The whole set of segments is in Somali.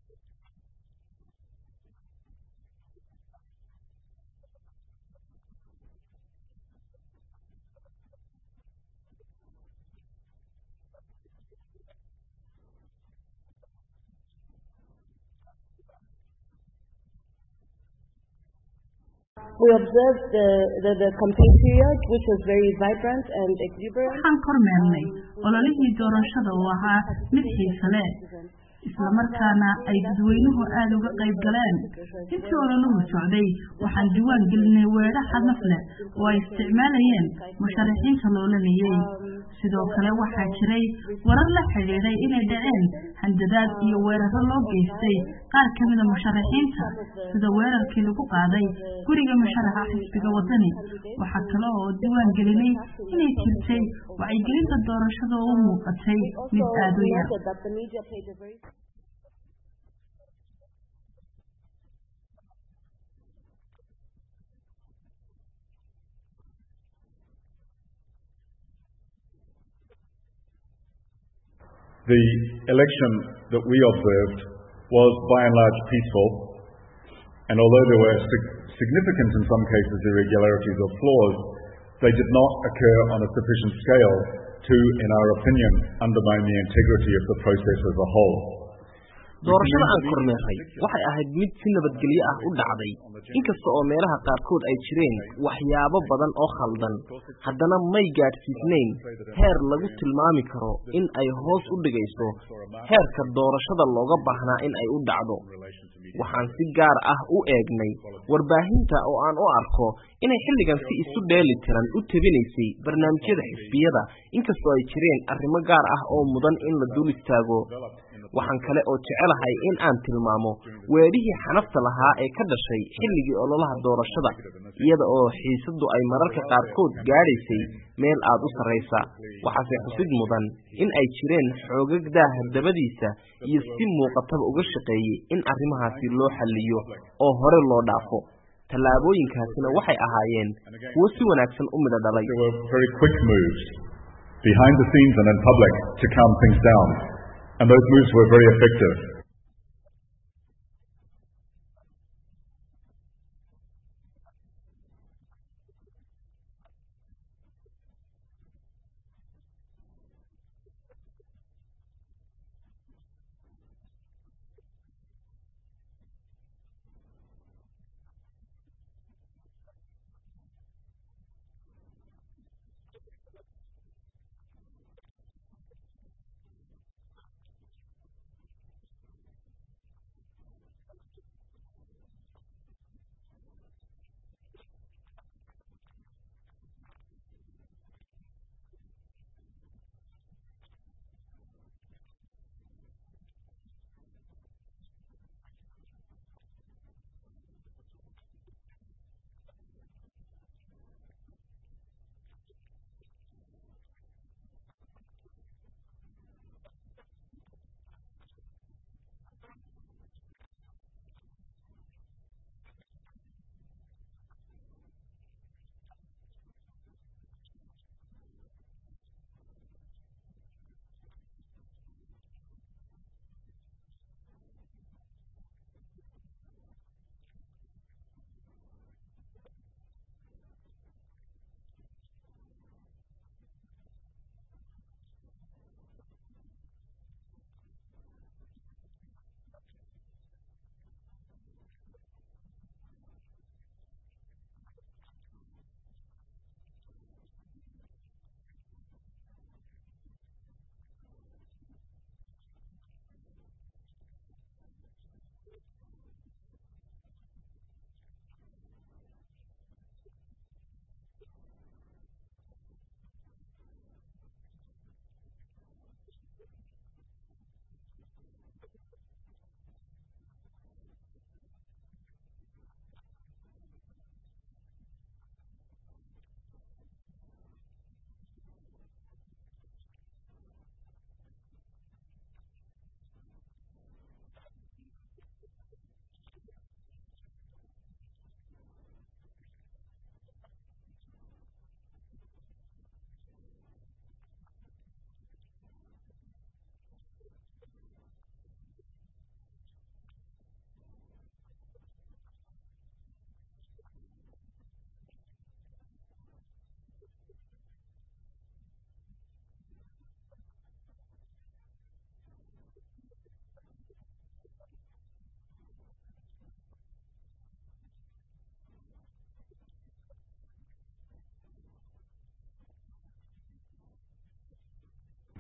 We observed the, the, the campaign period, which was very vibrant and exuberant. waxaan kormeernay ololihii doorashada oo ahaa mid xiise leh islamarkaana ay dadweynuhu aada uga qayb galeen intii ololuhu socday waxaan diwaan gelinay weedho hadaf leh oo ay isticmaalayeen musharaxiinta loolanayey sidoo kale waxaa jiray warar la xidhiidhay inay dhaceen handadaad iyo weeraro loo geystay qaar ka mida musharaxiinta sida weerarkii lagu qaaday guriga musharaxa xisbiga wadani waxaa kale oo diwaan gelinay inay jirtay wacyigelinta doorashada oo u muuqatay mid aada u yar The election that we observed was by and large peaceful, and although there were sig- significant, in some cases, irregularities or flaws, they did not occur on a sufficient scale to, in our opinion, undermine the integrity of the process as a whole. doorashada aan kormeerray waxay ahayd mid si nabadgelyo ah u dhacday inkasta oo meelaha qaarkood ay jireen waxyaabo badan oo khaldan haddana may gaadhsiisnayn heer lagu tilmaami karo in ay hoos u dhigayso heerka doorashada looga baahnaa in ay u dhacdo waxaan si gaar ah u eegnay warbaahinta oo aan u arko inay xilligan si isu dheeli tiran u tebinaysay barnaamijyada xisbiyada inkastoo ay jireen arrimo gaar ah oo mudan in la dul istaago waxaan kale oo jecelahay in aan tilmaamo weedhihii xanafta lahaa ee ka dhashay xilligii ololaha doorashada iyada oo xiisaddu ay mararka qaarkood gaadhaysay meel aad u sarraysa waxaase xusid mudan in ay jireen xoogag daaha dabadiisa iyo si muuqataba uga shaqeeyey in arrimahaasi loo xalliyo oo hore loo dhaafo tallaabooyinkaasina waxay ahaayeen kuwo si wanaagsan u midho dhalay There were very quick moves behind the scenes and in public to calm things down, and those moves were very effective.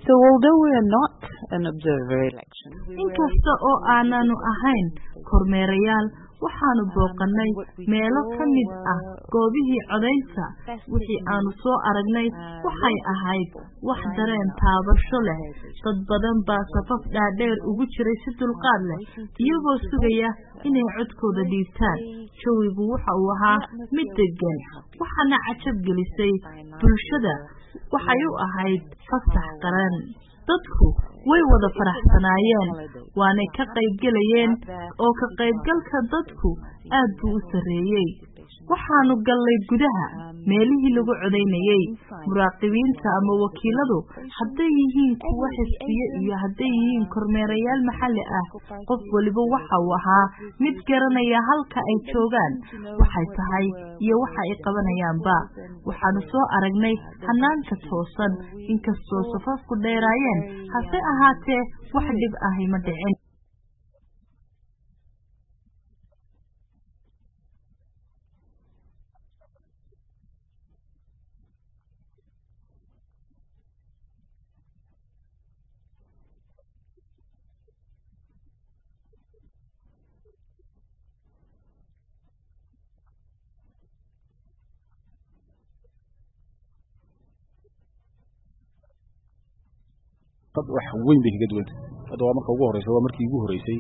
So although we are not an observer election, inkasta oo aananu ahayn kormeerayaal waxaanu booqannay meelo ka mid ah goobihii codaynta wixii aanu soo aragnay waxay ahayd wax dareen taabasho leh dad badan baa safaf dhaadheer ugu jiray si dulqaad leh iyagoo sugaya inay codkooda dhiibtaan jawigu waxa uu ahaa mid degan waxaana cajab gelisay bulshada waxay u ahayd fasax qaran dadku way wada faraxsanaayeen waanay ka qaybgelayeen oo ka qaybgalka dadku aad buu u sarreeyey waxaanu gallay gudaha meelihii lagu codaynayey muraaqibiinta ama wakiiladu hadday yihiin kuwa xisbiye iyo hadday yihiin kormeerayaal maxalli ah qof waliba waxa uu ahaa mid garanaya halka ay joogaan waxay tahay iyo waxa ay qabanayaanba waxaanu soo aragnay hanaanka toosan inkastoo safafku dheeraayeen hase ahaatee wax dhib ahi ma dhicin dad wax weyn bay kaga duwanta hadda waa marka ugu horeysa waa markii ugu horeysay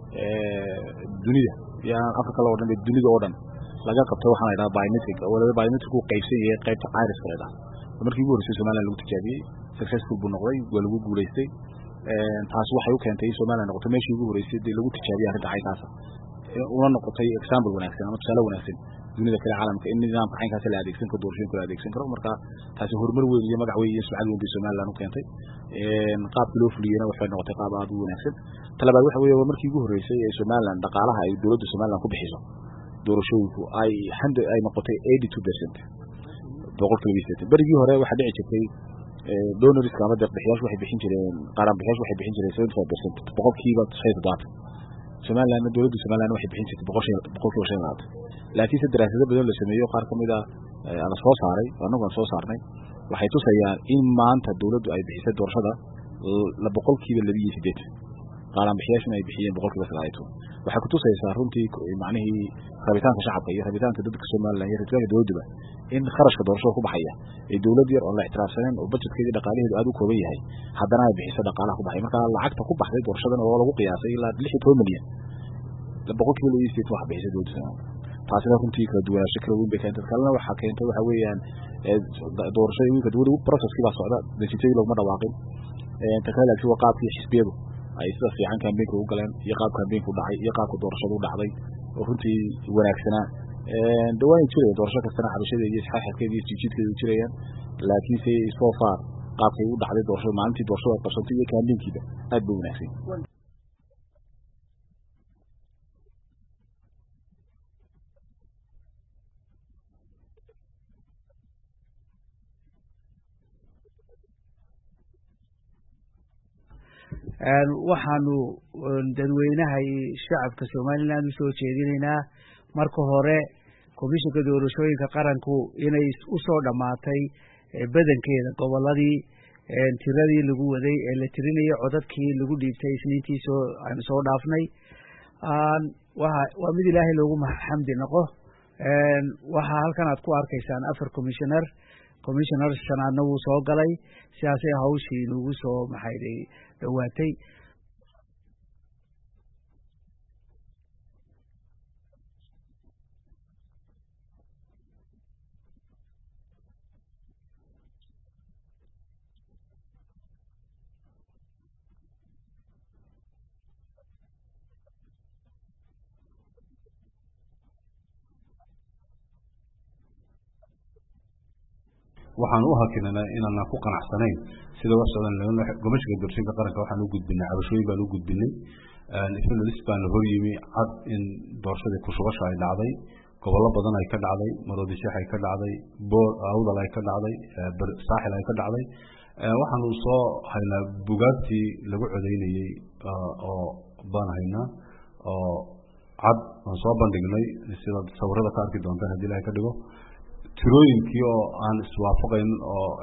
dunida yaan africa la odhan dunida oo dhan laga qabtay waxaan la idhaha biometric waliba biometric uu qaybsan yahay qaybta iriska la idhaha waa markii ugu horeysay somaliland lagu tijaabiyey successful buu noqday waa lagu guulaystay taasi waxay u keentay in somaliland noqoto meeshii ugu horeysay dee lagu tijaabiyey arrinta caynkaasa una noqotay example wanaagsan ama tusaale wanaagsan dunida kale caalamka in nidaamka caynkaas la adeegsan karo doorashooyinka la adeegsan karo marka taasi horumar weyn iyo magac weyn iyo sumcad weyn bay somaliland u keentay qaabkii loo fuliyeyna waxay noqotay qaab aad u wanaagsan talabaad waxa weeye waa markii ugu horreysay ee somaliland dhaqaalaha ay dowladda somaliland ku bixiso doorashooyinku ay handa ay noqotay eighty two percent boqolkiiba biseetan berigii hore waxaa dhici jirtay donorska ama deeqbixiyaashu waxay bixin jireen qaran bixiyaashu waxay bixin jireen seventy five percent boqolkiiba shan iyo toddobaatan somalilandna dowladda somaliland waxay bixin jirtay boqol boqolkiiba shan iyo labaatan laakiinse daraasado badan la sameeyo qaar ka mid a la soo saaray annagu aan soo saarnay waxay tusayaan in maanta dowladdu ay bixisay doorashada la boqolkiiba laba iyo sideetan qaalanbixiyaashuna ay bixiyeen boqolkiiba sagaal iyo toban waxay kutusaysaa runtii macnihii rabitaanka shacabka iyo rabitaanka dadka somaliland iyo rabitaanka dowladduba in kharashka doorashada ku baxaya ee dowlad yar oo la ixtiraafsaneen oo budgetkeedii dhaqaalaheedu aad u kooban yahay haddana ay bixiso dhaqaalaha ku baxay marka lacagta ku baxday doorashadan oo lagu qiyaasay ilaa lix iyo toban milyan boqolkiiba laba iyo sideetan wax bixisay dowladda somaliland taasina runtii kala duwanaansho kala weyn bay keentay kalena waxaa keentay waxa weeyaan doorashada wiilka weli processkii baa socda natiijadii laguma dhawaaqin ta kale laakiin waa qaabkii xisbiyadu ay sida fiican kambeynka u galeen iyo qaab kambeynka u dhacay iyo qaabka doorashada u dhacday oo runtii wanaagsanaa dawaanay jiraya doorasho kastana xabashada iyo isxaaxadkeeda iyo jijiidkeeda u jirayaan laakiinse so far qaabkay u dhacday doorashada maalintii doorashada ay qabsantay iyo kambeynkiiba aad bay wanaagsan waxaanu dadweynaha iyo shacabka somaliland u soo jeedinaynaa marka hore komishinka doorashooyinka qaranku inay u soo dhammaatay badankeeda goboladii tiradii lagu waday ee la tirinayay codadkii lagu dhiibtay isniintii soo aanu soo dhaafnay waa mid ilaahay loogu xamdi noqo waxaa halkan aad ku arkaysaan afar commissioner commissioner shanaadna wuu soo galay sidaasay hawshii nagu soo maxayday dhowaatay waxaan u hakinana inaanaan ku qanacsanayn sida wax socdan gomashka doorashooyinka qaranka waxaan u gudbinay cabashooyin baan u gudbinay isna lis baan hor yimi cad in doorashadii kushubasha ay dhacday gobollo badan ay ka dhacday maroodisheex ay ka dhacday boor awdal ay ka dhacday saaxil ay ka dhacday waxaanu soo haynaa bugaagtii lagu codeynayey oo baan haynaa oo cad aan soo bandhignay sida sawirada ka arki doontaan haddii ilahay ka dhigo tirooyinkii oo aan iswaafaqayn oo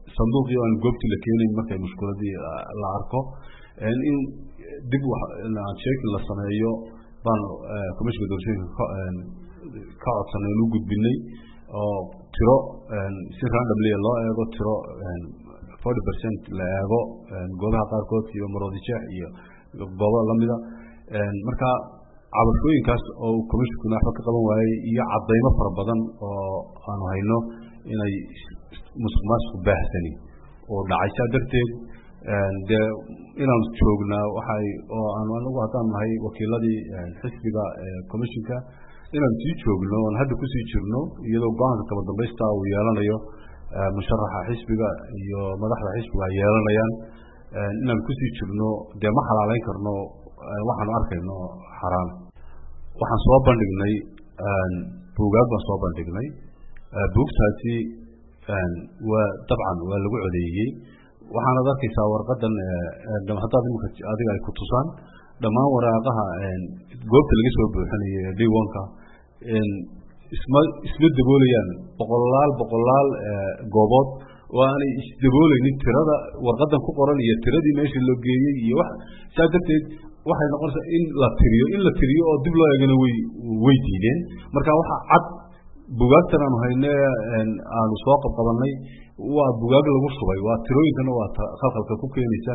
sanduuqii aan goobtii la keenayn markay mushkuladii la arko in dib sheekin la sameeyo baan commissionka doorashooyinka ka codsanay inu gudbinay oo tiro si randomly loo eego tiro forty percent la eego goobaha qaarkood iyo maroodijeex iyo goobo lamida marka cabashooyinkaas oo commissionkuna waxba ka qaban waayey iyo cadaymo fara badan oo aanu hayno inay musuq maasuq baahsani oo dhacay saa darteed dee inaanu joognaa waxay oo aanu anagu haddaan nahay wakiiladii xisbiga commissionka inaanu sii joogno oon hadda kusii jirno iyadoo go-aanka kaba dambaysta uu yeelanayo musharaxa xisbiga iyo madaxda xisbiga ay yeelanayaan inaan kusii jirno dee ma xalaaleyn karno waxaanu arkayno xaraan waxaan soo bandhignay buugaag baan soo bandhignay buugtaasi waa dabcan waa lagu codeeyey waxaanad arkaysaa warqadan haddaad imika adiga ay ku tusaan dhammaan waraaqaha goobta laga soo buuxinayo ee diwanka isma isma daboolayaan boqolaal boqolaal goobood oo aanay isdabooleynin tirada warqadan ku qoran iyo tiradii meesha loo geeyey iyo wax saa darteed waxay noqonaysaa in la tiriyo in la tiriyo oo dib loo eegana way way diideen marka waxa cad bugaagtan aanu hayne aanu soo qabqabanay waa bugaag lagu shubay waa tirooyinkana waa khalkhalka ku keenaysa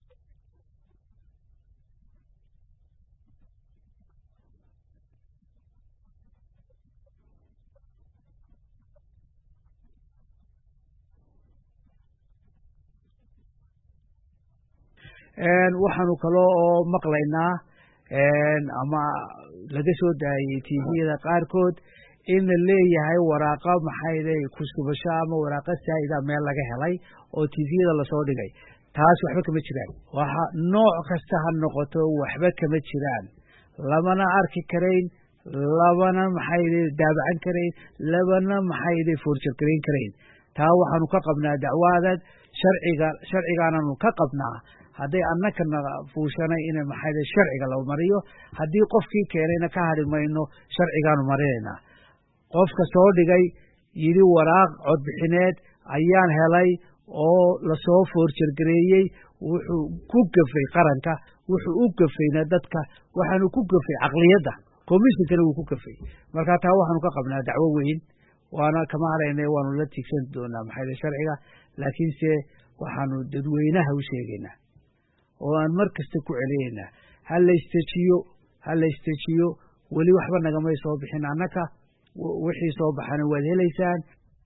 waxaanu kaloo oo maqlaynaa ama laga soo daayey tviyada qaarkood in la leeyahay waraaqa maxayde kuskubasho ama waraaqa saa'ida meel laga helay oo tviyada lasoo dhigay taas waxba kama jiraan waxa nooc kasta ha noqoto waxba kama jiraan lamana arki karayn labana maxayde daabacan karayn labana maxayde foorjargarayn karayn taa waxaanu ka qabnaa dacwaadad sharciga sharcigaananu ka qabnaa hadday annakana fuushanay in maxayde sharciga la mariyo haddii qofkii keenayna ka hadhi mayno sharcigaanu marinaynaa qofka soo dhigay yidhi waraaq codbixineed ayaan helay oo lasoo foorjargareeyey wuxuu ku gafay qaranka wuxuu u gafayna dadka waxaanu ku gafay caqliyadda commissionkana wuu ku gafay marka taa waxaanu ka qabnaa dacwo weyn waana kama hadhayna waanu la tigsan doonaa maxayde sharciga laakiinse waxaanu dadweynaha u sheegaynaa oo aan mar kasta ku celiyeynaa ha la istejiyo ha la istejiyo weli waxba nagamay soo bixin annaka wixii soo baxana waad helaysaan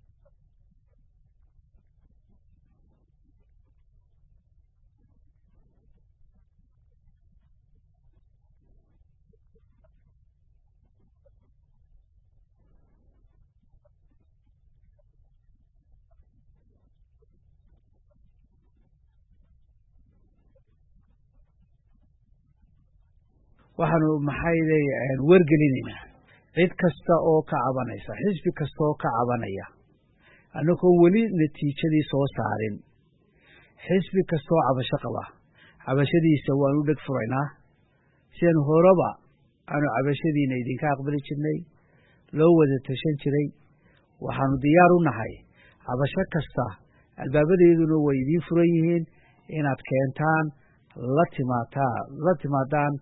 waxaanu maxayday wergelinaynaa cid kasta oo ka cabanaysa xisbi kasta oo ka cabanaya annagoo weli natiijadii soo saarin xisbi kastaoo cabasho qaba cabashadiisa waanu dheg furaynaa sidan horeba aanu cabashadiina idinka aqbali jirnay loo wada tashan jiray waxaanu diyaar u nahay cabasho kasta albaabadeeduna way idiin furan yihiin inaad keentaan la timaataa la timaadaan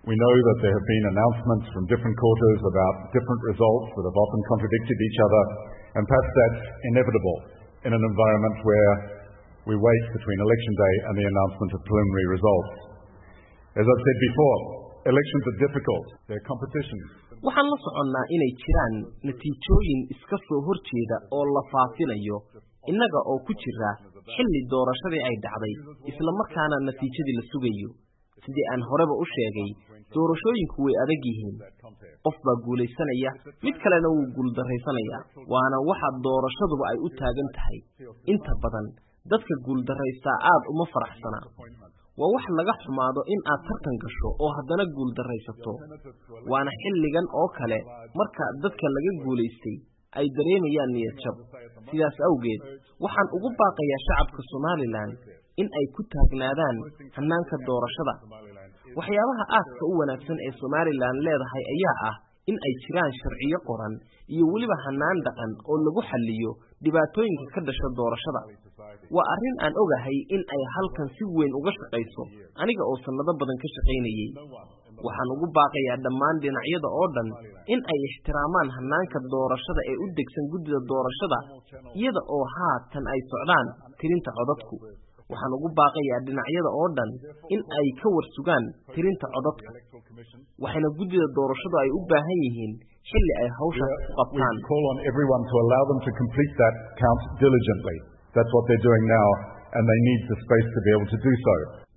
We know that there have been announcements from different quarters about different results that have often contradicted each other, and perhaps that's inevitable in an environment where we wait between election day and the announcement of preliminary results. As I've said before, elections are difficult. They're competitions. waxaan la soconnaa inay jiraan natiijooyin iska soo hor jeeda oo la faafinayo innaga oo ku jira xilli doorashadii ay dhacday isla markaana natiijadii la sugayo sidii aan horeba u sheegay doorashooyinku way adag yihiin qof baa guulaysanaya mid kalena wuu guuldarraysanayaa waana waxa doorashaduba ay u taagan tahay inta badan dadka guuldarraystaa aad uma faraxsana waa wax laga xumaado in aad tartan gasho oo haddana guuldarraysato waana xilligan oo kale marka dadka laga guulaystay ay dareemayaan niyad jab sidaas awgeed waxaan ugu baaqayaa shacabka somalilan in ay ku taagnaadaan hannaanka doorashada waxyaabaha aadka u wanaagsan ee somalilan leedahay ayaa ah in ay jiraan sharciyo qoran iyo weliba hannaan dhaqan oo lagu xalliyo dhibaatooyinka ka dhasha doorashada waa arrin aan ogahay in ay halkan si weyn uga shaqayso aniga oo sannado badan ka shaqaynayey waxaan ugu baaqayaa dhammaan dhinacyada oo dhan in ay ixtiraamaan hannaanka doorashada ee u degsan guddida doorashada iyada oo haatan ay socdaan tirinta codadku waxaan ugu baaqayaa dhinacyada oo dhan in ay ka warsugaan tirinta codadka waxayna guddida doorashadu ay u baahan yihiin xilli ay hawshaas ku qabtaan We call on everyone to allow them to complete that count diligently. That's what they're doing now, and they need the space to be able to do so.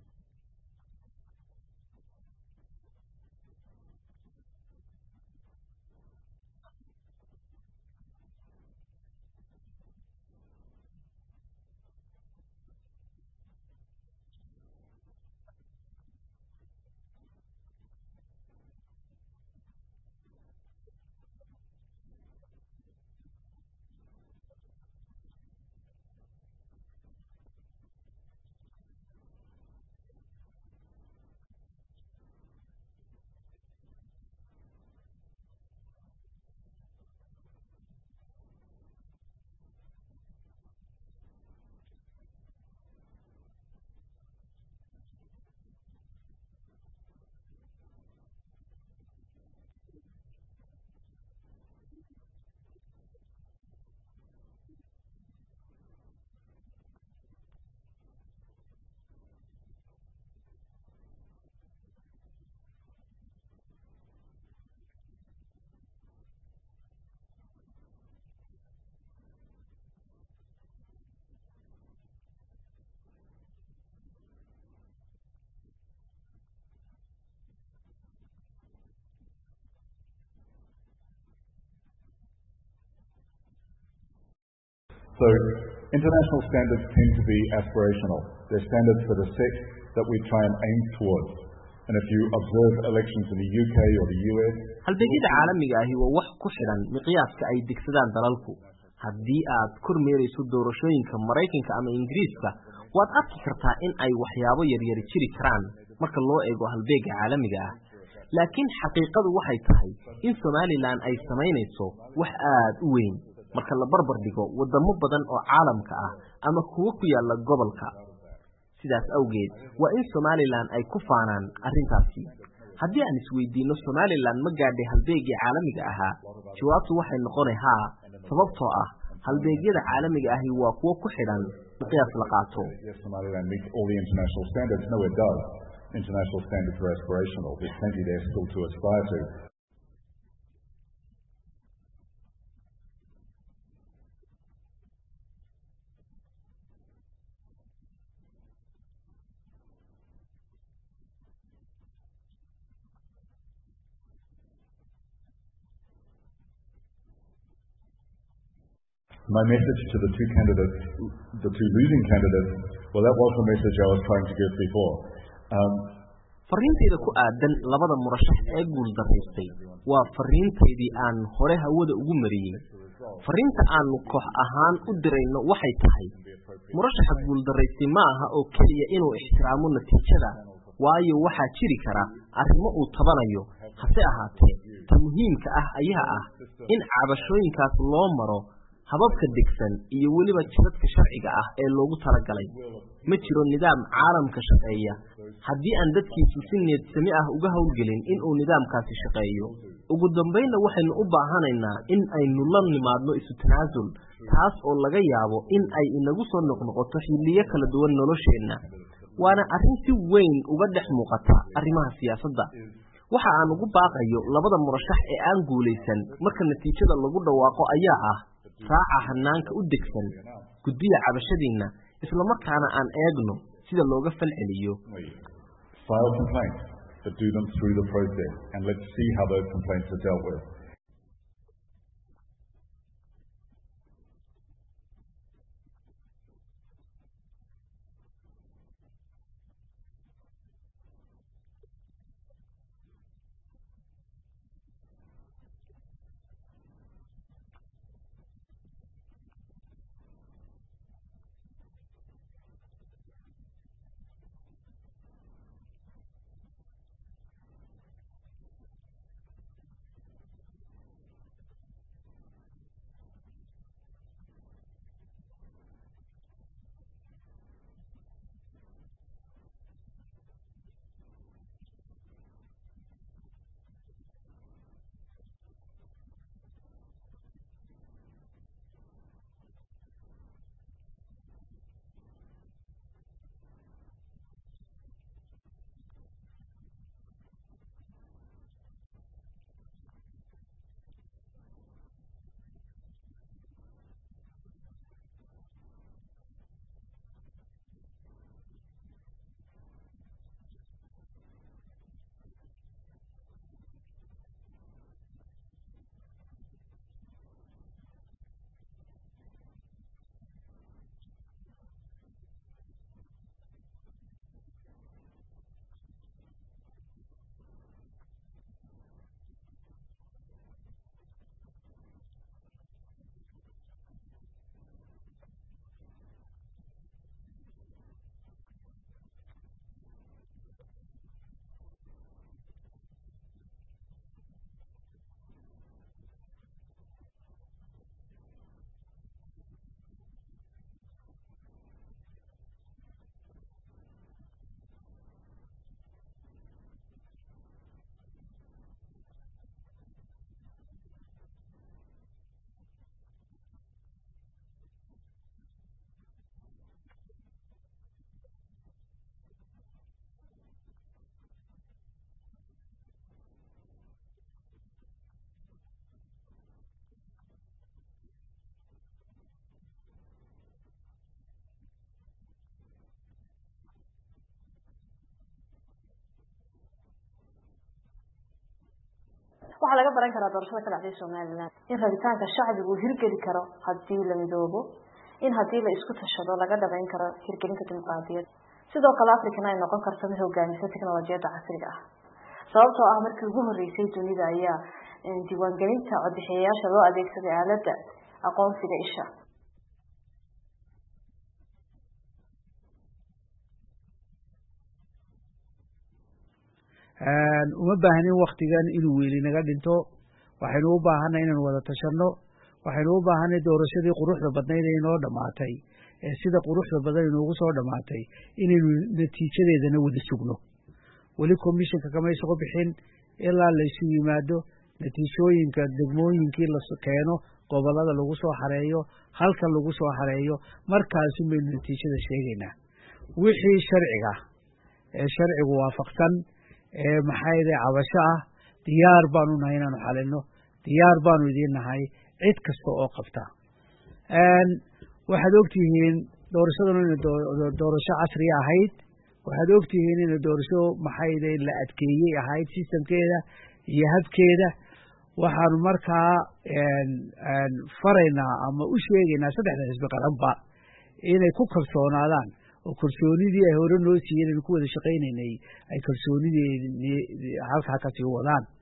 So international standards tend to be aspirational. They're standards that are set that we try and aim towards. And if you observe elections in the UK or the US, halbeegyada caalamiga ahi waa wax ku xidhan miqyaaska ay degsadaan dalalku haddii aad kormeerayso doorashooyinka maraykanka ama ingiriiska waad arki kartaa in ay waxyaabo yaryari jiri karaan marka loo eego halbeega caalamiga ah laakiin xaqiiqadu waxay tahay in somalilan ay samaynayso wax aad u weyn marka la barbar dhigo waddamo badan oo caalamka ah ama kuwo ku yaalla gobolka sidaas awgeed waa in somalilan ay ku faanaan arrintaasi haddii aan isweydiinno somalilan ma gaadhay halbeegii caalamiga ahaa jawaabtu waxay noqonay haa sababtoo ah halbeegyada caalamiga ahi waa kuwo ku xidhan miqyaas la qaato yes, Somaliland meets all the international standards. No, it does. International standards are aspirational. There's plenty there still to aspire to. My message to the two candidates, the two losing candidates, well, that was the message I was trying to give before. Um, fariintayda ku aadan labada murashax ee guuldaraystay waa fariintaydii aan hore hawada ugu mariyey fariinta aanu koox ahaan u dirayno waxay tahay murashaxa guuldaraystay ma aha oo keliya inuu ixtiraamo natiijada waayo waxaa jiri kara arrimo uu tabanayo hase ahaatee ta muhiimka ah ayaa ah in cabashooyinkaas loo maro hababka degsan iyo weliba jidadka sharciga ah ee loogu talagalay ma jiro nidaam caalamka shaqeeya haddii aan dadkiisu si needsami ah uga howlgelin inuu nidaamkaasi shaqeeyo ugu dambaynna waxaynu u baahanaynaa in aynu la nimaadno isu tanaasul taas oo laga yaabo in ay inagu soo noqnoqoto xilliyo kala duwan nolosheenna waana arrin si weyn uga dhex muuqata arrimaha siyaasadda waxa aan ugu baaqayo labada murashax ee aan guulaysan marka natiijada lagu dhawaaqo ayaa ah raaca hanaanka u degsan guddiya cabashadiinna islamarkaana aan eegno sida looga falceliyo File complaints, but do them through the process, and let's see how those complaints are dealt with. waxaa laga baran karaa doorashada ka dhacday somalilan in rabitaanka shacbigu uu hirgeli karo hadii la midoobo in hadii la isku tashado laga dhabayn karo hirgelinta dimuqraadiyad sidoo kale africana ay noqon karto mid hogaamisa teknolojiyadda casriga ah sababtoo ah markii ugu horeysay dunida ayaa diiwaangelinta codbixiyayaasha loo adeegsaday aalada aqoonsiga isha uma baahnin waktigan inuu weli naga dhinto waxaynu u baahanay inaynu wada tashanno waxaynu u baahanay doorashadii quruxda badnayd ee inoo dhammaatay ee sida quruxda badan inoogu soo dhammaatay inaynu natiijadeedana wada sugno weli commissionka kama isugu bixin ilaa laysu yimaado natiijooyinka degmooyinkii la keeno gobolada lagu soo xareeyo halka lagu soo xareeyo markaasun baynu natiijada sheegaynaa wixii sharciga ee sharcigu waafaqsan ee maxayde cabasho ah diyaar baanu nahay inaanu xalino diyaar baanu idiin nahay cid kasta oo qabta waxaad ogtihiin doorashaduna ina doorasho casriya ahayd waxaad ogtihiin ina doorasho maxayde la adkeeyey ahayd sistamkeeda iyo habkeeda waxaanu markaa faraynaa ama u sheegaynaa saddexda xisbi qaranba inay ku kalsoonaadaan oo kalsoonidii ay hore noo siiyeen aynu ku wada shaqaynaynay ay kalsoonidii halkaa kasii wadaan